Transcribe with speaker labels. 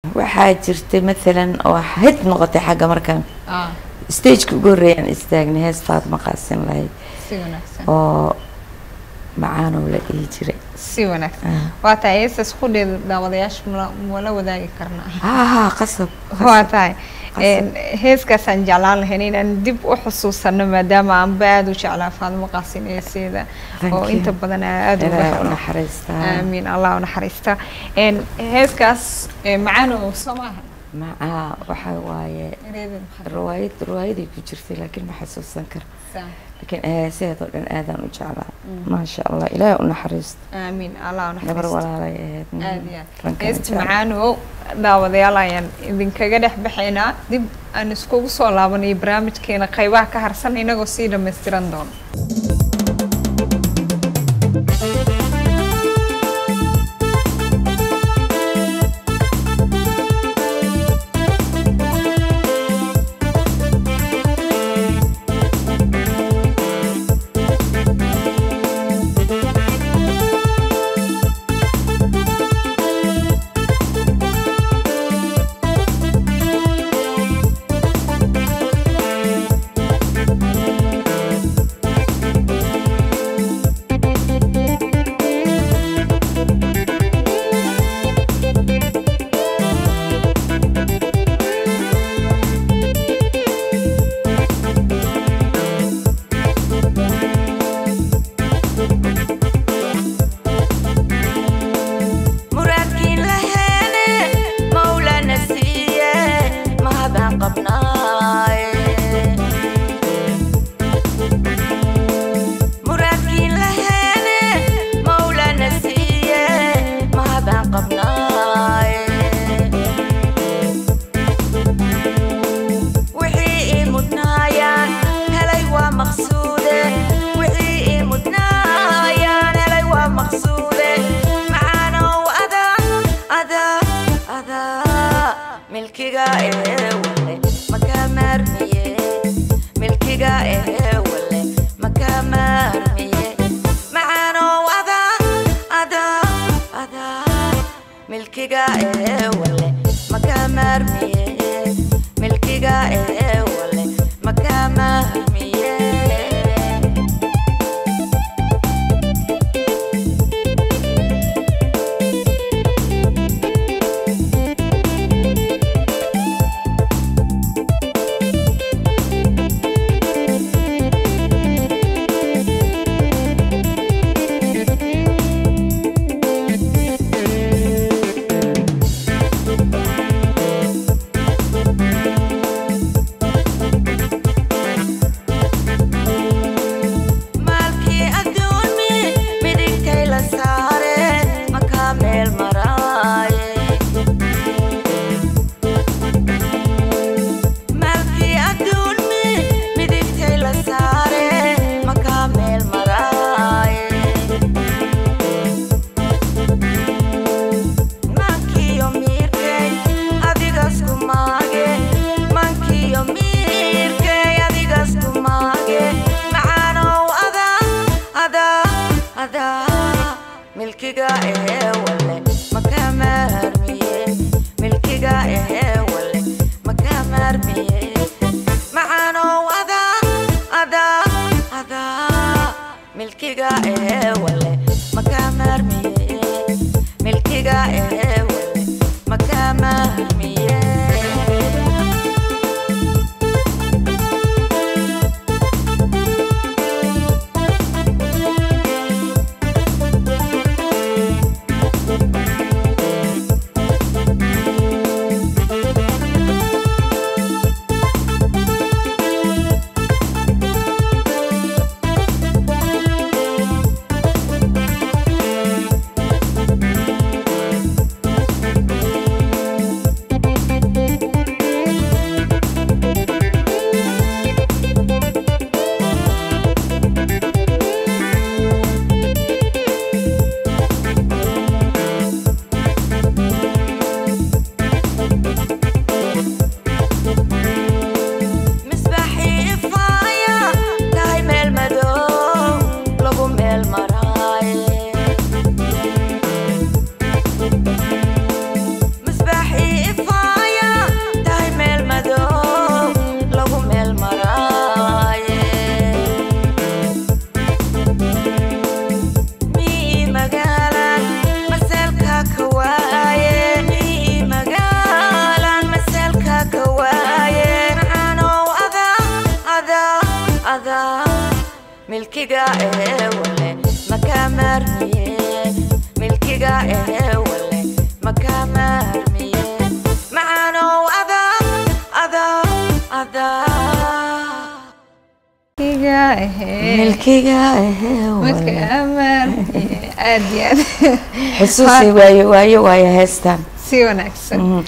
Speaker 1: waxaa jirtay maalan oo hid noqotay xagga markaan
Speaker 2: ah
Speaker 1: stageka ugu horreeyaan istaagnay hees faatma qaasin lahayd
Speaker 2: si wanaagsan
Speaker 1: oo macaanow la dhihi jiray
Speaker 2: si wanaagsan
Speaker 1: Ah.
Speaker 2: waa tahay heestaas qudheeda daawadayaasha mala mala wadaagi karnaa
Speaker 1: haa haa qasab
Speaker 2: waa tahay
Speaker 1: Qasab.
Speaker 2: Een, heeskaasaan jeclaan lahayn inaan dib u xusuusano maadaama aanba aada u jeclaa faadimo qaasin eeseeda
Speaker 1: Thank
Speaker 2: oo
Speaker 1: you.
Speaker 2: inta badan aada uga
Speaker 1: ilaahay u
Speaker 2: helo
Speaker 1: naxariistaa
Speaker 2: aamiin allah u naxariista Een, heeskaas ee, macaanow soo maaha
Speaker 1: macaa waxaa waaye
Speaker 2: ereydin maxaa
Speaker 1: riwaayad riwaayaday ku jirtay laakiin ma xasuusan kara
Speaker 2: saa
Speaker 1: laakiin heesaheed oo dhan aadaan u jeclaa maasha allah ilaahay u naxariisto
Speaker 2: aamiin allah u
Speaker 1: gabar
Speaker 2: naxariista
Speaker 1: walaalay ahayd mm.
Speaker 2: aad iyo aad
Speaker 1: Rankaan
Speaker 2: heesta
Speaker 1: jecel.
Speaker 2: macaanow daawadayaal ayaan idinkaga dhex baxaynaa dib aan iskugu soo laabanayo barnaamijkeena qaybaha ka harsan inagoo sii dhammaystiran doono
Speaker 3: muraadkiin laheene mawlana siiye mahadaan qabnaaye muraadkiin laheene mawlana siiye mahadaan qabnaaye wixii ii mudnaayaan helay waa maqsuude wixii ii mudnaayaan helay waa maqsuude macaanow adaa adaa adaa milkiga ee wale makaa maarmiye milkiga ee wale makaa maarmiye macaanow adaa adaa adaa milkiga ee wale makaa maarmiye milkiga ee wale makaa maarmiye maalkii adduunmi midigtay la saare makaa meel maraaye maalkii adduunmi midigtay la saare makaa meel maraaye mankiyo miirkay adigas ku maage mankiyo miirkay adigas ku maage macaanow adaa adaa adaa milkiga ee wale makaa maarmiye milkiga ee wale makaa maarmiye macaanow adaa adaa adaa milkiga ee wale makaa maarmiye milkiga ee wale makaa maarmiye milkiga ehee wale makaa maarmiye milkiga ehee wale makaa maarmiye macaanow adaa adaa adaa
Speaker 2: iga ahee
Speaker 1: milkiga ehee
Speaker 2: marka
Speaker 1: wale
Speaker 2: amaan aad iyo aad
Speaker 1: xusuusi waayo waayo waayo heestan
Speaker 2: si wanaagsan